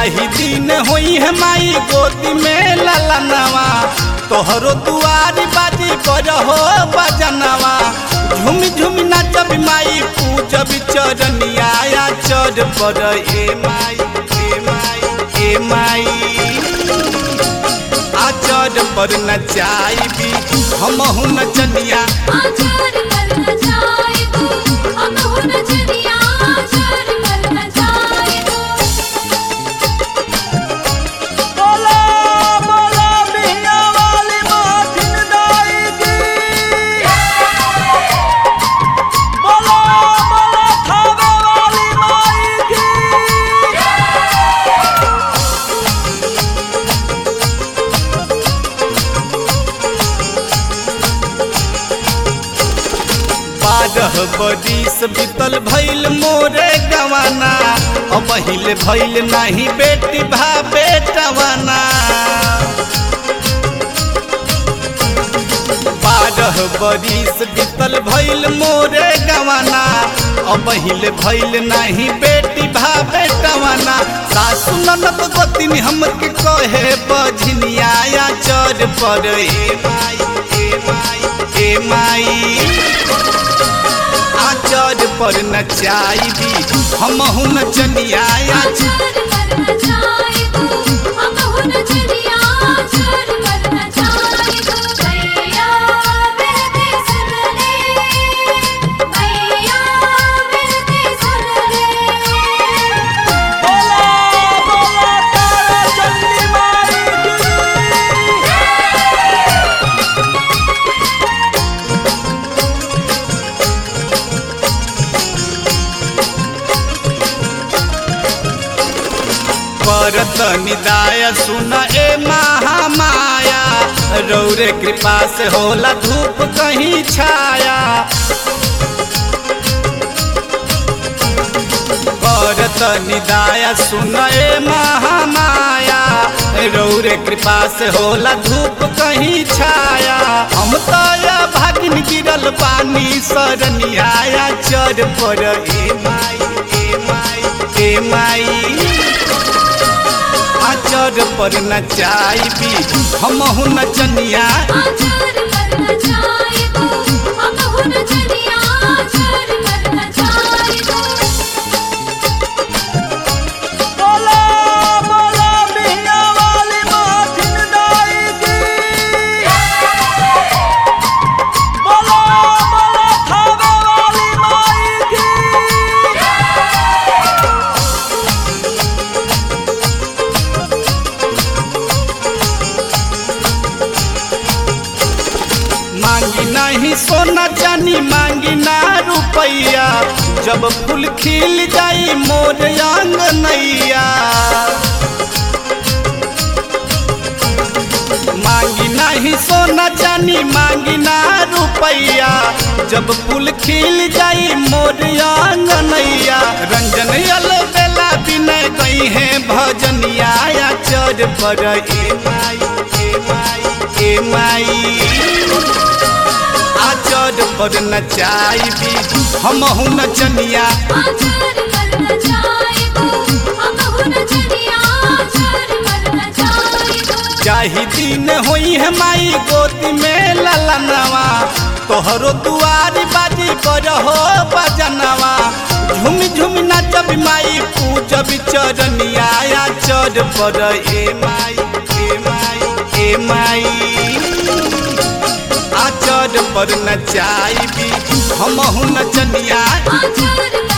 जाही दिन होई है माई गोदी में ललनवा तोहरो दुआरी बाजी बजहो बजनवा झुम झुम नाचब माई पूजब चरनिया या चढ़ पर ए माई ए माई ए माई आचर पर नचाइबी हमहु नचनिया आचार पर न जाएगो हम हो नजरिया आचार पर न जाएगो बोला बोला बिहिया वाली माथिन दाई की बोला बोला थावे वाली माई की बारह बरिस बीतल भइल मोरे गवाना अब हिल भइल नाही बेटी भा बेटवाना बारह बरिस बीतल भइल मोरे गवाना अब हिल भइल नाही बेटी भा बेटवाना सासु ननद गोतिनी हमके कहे बझनिया या चर पर ए माई ए माई ए माई आचर पर नचाइबी हमहु नचनिया आचार पर न जाएगो हम हो नजरिया आचार पर न जाएगो भैया मिलते सुन ले भैया मिलते सुन ले बोला बोला तारा चंदी माई की परत निदाय सुन ए महामाया रौरे कृपा से होला धूप कहीं छाया करत निदाय सुन ए महामाया रौरे कृपा से होला धूप कहीं छाया हम तो या भागिन गिरल पानी सरनिया चर पर ए माई ए माई ए माई आचर पर नचाइबी हमहु नचनिया आचार पर न जाएगो हम हो नजरिया आचार पर न जाएगो बोला बोला बिहिया वाली माथिन दाई की बोला बोला थावे वाली माई की मांगी नहीं सोना चानी मांगी ना रुपैया जब फूल खिल जाई मोर आंगनैया मांगी नहीं सोना चानी मांगी ना रुपैया जब फूल खिल जाई मोर आंगनैया रंजन यल बेला विनय कही है भजनिया या चर पर ए माई ए माई ए माई आचर पर नचाइबी हमहु नचनिया आचार पर न जाएगो हम हो नजरिया आचार पर न जाएगो जाही दिन होई है माई गोदी में ललनवा तोहरो दुआरी बाजी बजहो बजनवा झुम झुम नाचब माई पूजब चरनिया या चढ़ पर ए माई ए माई ए माई आचर पर नचाइबी हमहु नचनिया आचार